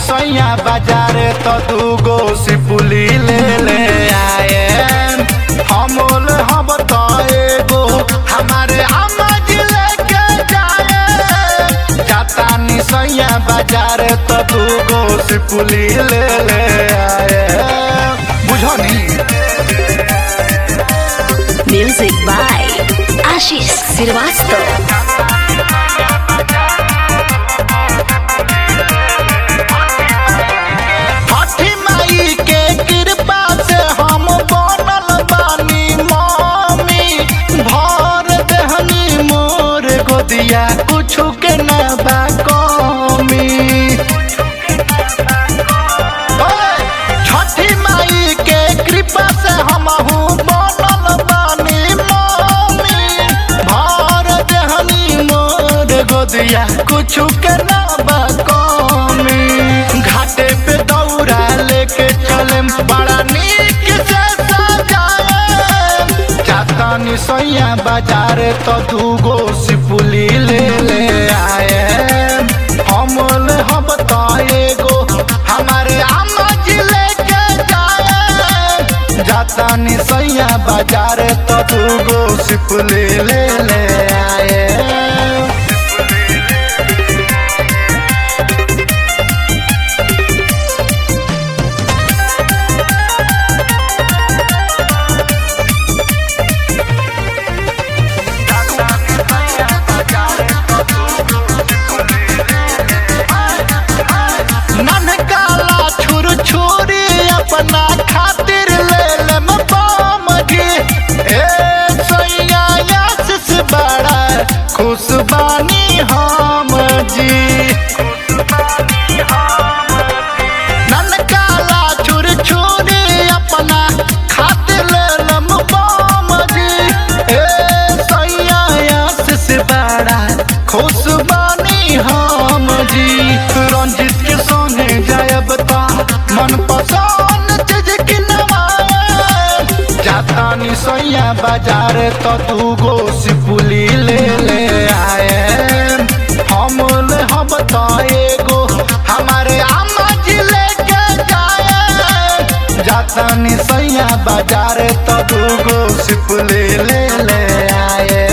सैया बाजार तो दूगो सिपुली ले ले आए हमोल हम तो एगो हमारे अम्मा जी लेके जाए जाता नी सैया बाजार तो दूगो सिपुली ले ले आए बुझो नी Music by Ashish Srivastava. छठी माई के कृपा से हम बनल बानी मम्मी भर देहनी मोर गोदिया कुछु के न बा कमी ओए, छठी माई के कृपा से हम बनल बानी मम्मी भर देहनी मोर गोदिया कुछु के न बा कमी घाटे पे दौड़ा लेके चले बड़ा नीक से सजाए जातानी सैया बाजार तो दूगो सिपुली ले ले आए हमल हम तो एगो हमारे अम्मा जी लेके जाए जातानी सैया बाजार तो दूगो सिपुली ले ले आए ननकाला छुर छुरी अपना खातिर ले ले बम जी ए सैया आशीष बड़ा खुश बानी हम जी ननकाला छुर छुरी अपना खातिर ले ले बम जी ए सैया आशीष बड़ा खुश बानी हम जी रंजित के संगे जायब ता मन पसंद चीज किनवाए जातानी सैया बाजार तो दूगो सिपुली ले ले आए हम ले हम तो एगो हमारे अम्मा जी लेके जाए जातानी सैया बाजार तो दूगो सिपुली ले ले आए